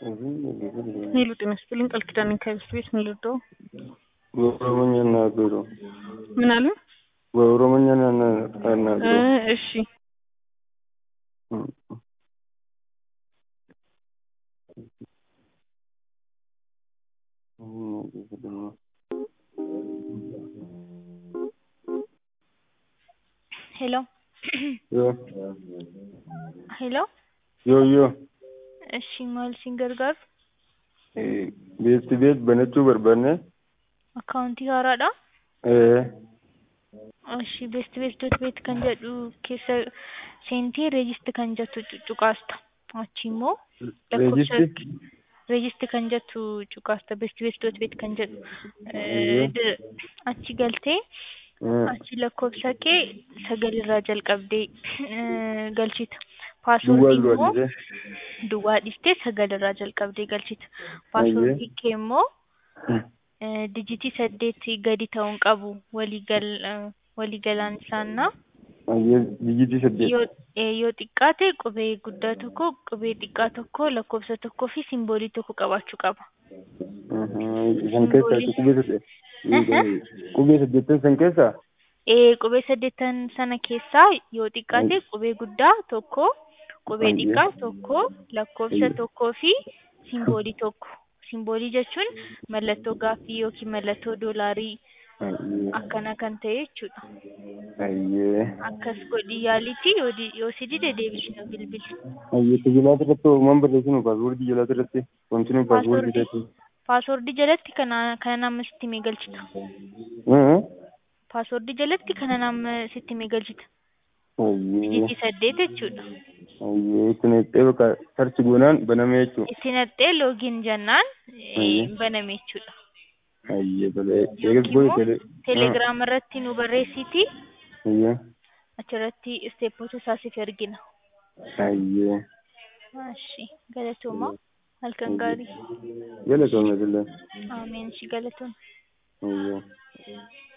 ሄሎ ጤና ይስጥልኝ ቃል ኪዳን ከብስ ቤት ምን ልርዳው? በኦሮሞኛ እናገሩ። ምን አለ? በኦሮሞኛ እ እናገሩ። እሺ ሄሎ ሄሎ ዮ ዮ እሺ maal siin gargaaru beekti beek banachuu barbaanne akkaawuntii haaraadha ee እሺ beest beest dot beet kan jedhu keessa seentee reejist kan jettu cuqaasta achi immoo lakkoofsa reejisti reejist kan jettu cuqaasta beest beest dot beet kan jedhu Eeyyee. d- achi galtee achi lakkoofsa kee sagalirraa jalqabdee eh, galchita duwwaa paaswoordii immoo duwwaadhise duwwaa dhiftee sagalirraa jalqabdee galchita paaswoordii kee immoo eh, dijitii saddeetii gadi ta'uun qabu waliigal eh, waliigalaan isaannaa ayyee dijitii saddeet yoo eh, yoo xiqqaate qubee guddaa tokko qubee xiqqaa tokko lakkoofsa tokkoo fi simboolii tokko qabaachuu qaba. san keessaa qubee saddeet qubee saddeettan san keessaa Eh, qubee saddeettan sana keessaa yoo xiqqaate qubee guddaa tokko qubee Ayyee. xiqqaa tokko lakkoofsa Ayyee. tokkoo fi simboolii tokko simboolii jechuun mallattoo gaaffii yookiin mallattoo doolaarii ayyee akkana kan ta'e jechuudha. ayyee akkas godhi yaalitti yoo di- yoo si dide deebisnu bilbili. ayyee tajaajilata irratti uumaan barreessinu paaswoordii jalaata irratti wanti nu paaswoordii Paaswoordii irratti paaswoordii jalatti kana kana nama sitti mee galchita. Paaswoordii jalatti kana nama sitti mee galchita. ayyee Dijitii saddeet jechuudha. ayyee itti naqxee bakka sarchi goonaan baname jechuu Itti naqxee loogiin jennaan eh, Ayyee. baname jechuudha. ayyee tolee eegas Yookiin booda immoo tele teelegiraam irratti nu barreessiti ayyee achirratti isteeppota isaa siif ergina. ayyee Ashi galatooma halkan gaarii. galatoomne illee Ameen shi galatooma. ayyee